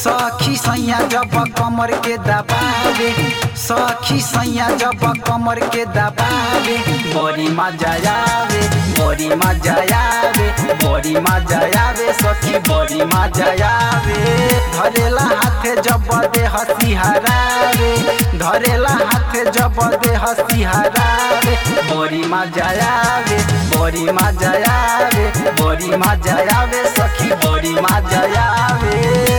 सखी सैया जब कमर के दबावे सखी सैया जब कमर के दबावे बड़ी मजा आवे बड़ी मजा आवे बड़ी मजा आवे सखी बड़ी मजा आवे धरेला हाथे जब दे हसी हरावे धरेला हाथे जब दे हसी हरावे बड़ी मजा आवे बड़ी मजा आवे बड़ी मजा आवे सखी बड़ी मजा आवे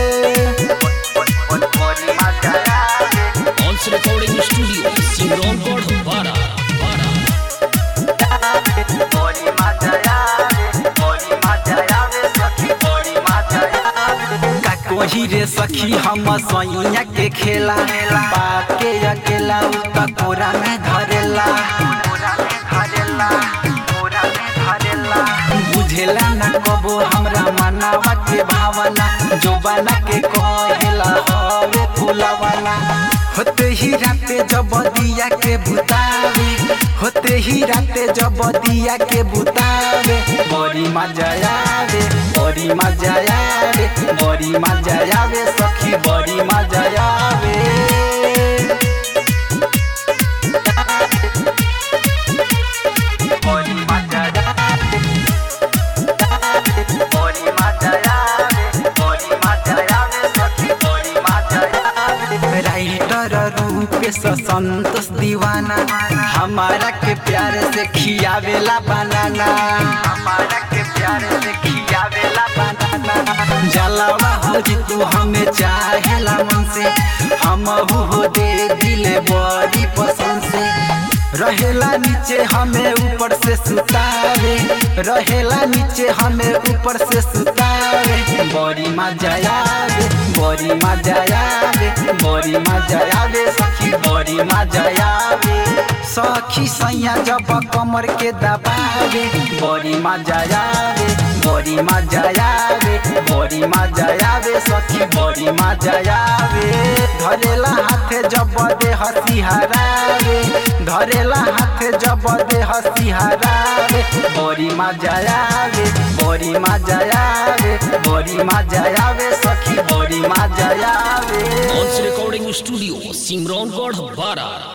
बड़ी मजा आवे ऑल्स रिकॉर्डिंग स्टूडियो सिमरौनगढ़ बारा बारा बड़ी मजा आवे बड़ी मजा आवे सखी बड़ी मजा आवे का कोही रे सखी हम सैया के खेला पाके अकेला उ त कोरा में धरेला धरेला कोरा में धरेला बुझेला न कबो हमरा मनावा के भावना जोबाना के कहेला हवे फुलावाला होते ही राते जब दिया के बुतावे होते ही राते जब दिया के बुतावे बड़ी मजा आवे बड़ी मजा आवे बड़ी मजा आवे सखी बड़ी मजा आवे बड़ी मजा आवे बड़ी मजा आवे बड़ी मजा आवे सखी बड़ी मजा आवे राइटर रूपेश संतोष दीवाना हमारा के प्यार से खियावेला बनाना हमारा के प्यार से खियावेला बनाना जलावा हो जी तू हमें चाहेला मन से हम हो दे दिले बड़ी पसंद से रहेला नीचे हमें ऊपर से सुतावे रहेला नीचे हमें ऊपर से सुतावे बड़ी मजा आवे बड़ी मजा आवे बड़ी मजा आवे सखी बड़ी मजा आवे सखी सैया जब कमर के दबावे बड़ी मजा आवे बड़ी मजा आवे बड़ी मजा आवे सखी बड़ी मजा आवे धरेला हाथे जब दे हसी हरावे धरेला हाथे जब दे हसी हरावे बड़ी मजा आवे बड़ी मजा आवे बड़ी मजा आवे सखी बड़ी मजा आवे ऑल्स रिकॉर्डिंग स्टूडियो सिमरौनगढ़ बारा